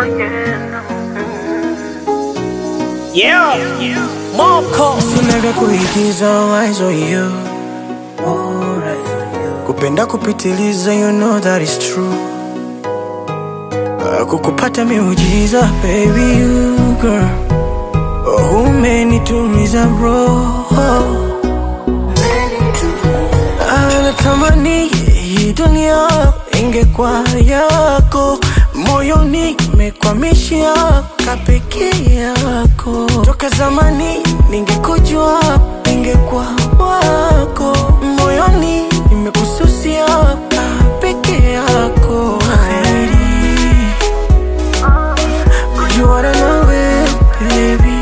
Yeah, Moko Sina kuigiza eyes on you kupenda kupitiliza you know that is true Ah, kukupata miujiza baby you girl oh, umenituliza roho Ah, natamani hii dunia ingekuwa yako moyoni mekwamishia kapeke yako toka zamani ningekujua ningekuwa wako moyoni nimekususia kapeke yako Heri, kujuana nawe baby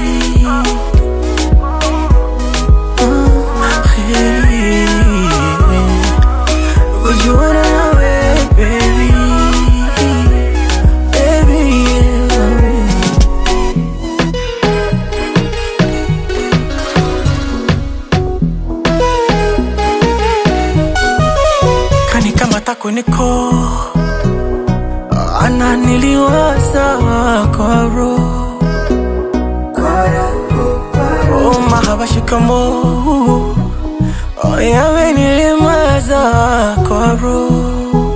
Ah, heri. Kujuana nawe baby Baby, yeah. kanikamata kweniko ananiliwaza kwa roho oh, mahaba shikamo oh, yamenilimaza kwa roho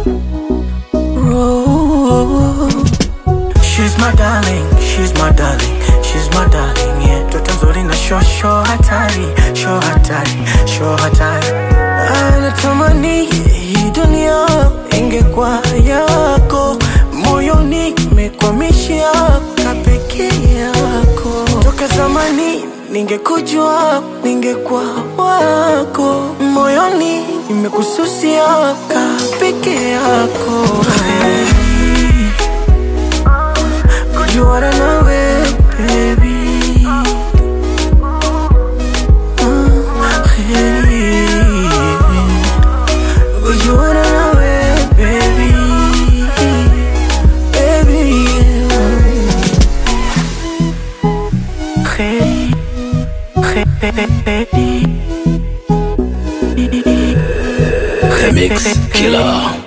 roho She's my darling, she's my darling, she's my darling, yeah. Toto nzuri na sho sho hatari, sho hatari, sho hatari. Anatamani hii dunia ingekuwa yako, moyoni mekwamishia kapeke yako. Toka zamani ningekujua, ningekuwa wako, moyoni nimekususia kapeke yako. Hey. Kujuana nawe baby Ah, hey. Kujuana nawe baby Baby yeah. Hey. Hey, hey, hey. The Mix Killer.